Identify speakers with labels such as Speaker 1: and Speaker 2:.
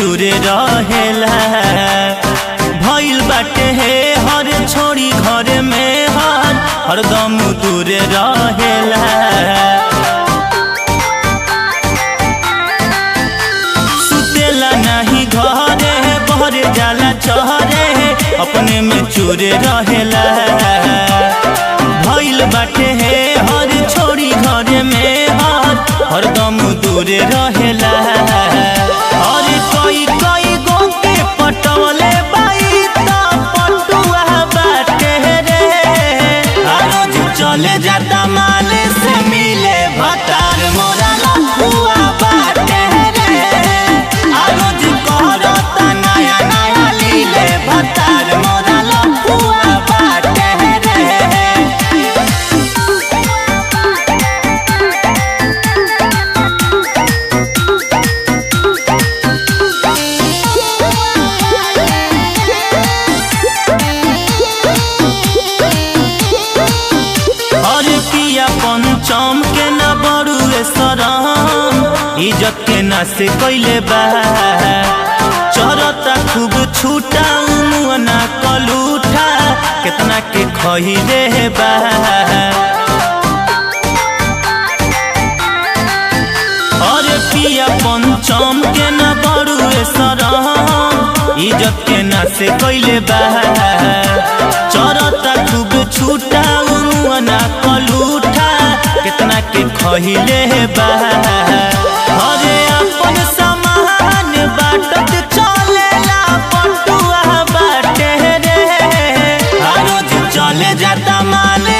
Speaker 1: चूरे रहेला भइल बाटे हे हर छोड़ी घर में हर हरदम दूरे रहेला सुतेला नहीं घरे बहरे जाला चहरे अपने में चूरे रहेला भइल बाटे हे हर छोड़ी घरे में हर हरदम दूरे रहेला और कोई कोई गो के पटवले बाई त पटुआ बाटे रे आ रोज चले जाता माले से मिले भतार मोरा लफुआ बाटे रे आ रोज करता नया नया लीले भतार मोरा लफुआ बाटे रे और पिया पंचम के न बड़ुए सरम इज्जत के न से कैले बा चरता खूब छूटा मुअना कलूठा कितना के खहिले बा और पिया पंचम के न बड़ुए सरम इज्जत के न से कैले बा चरता खूब छूटा मुअना कलूठा कितना के खहिले बा अरे अपन सामान बाटत चलेला पटुआ बाटे रे आ रोज चले जाता माल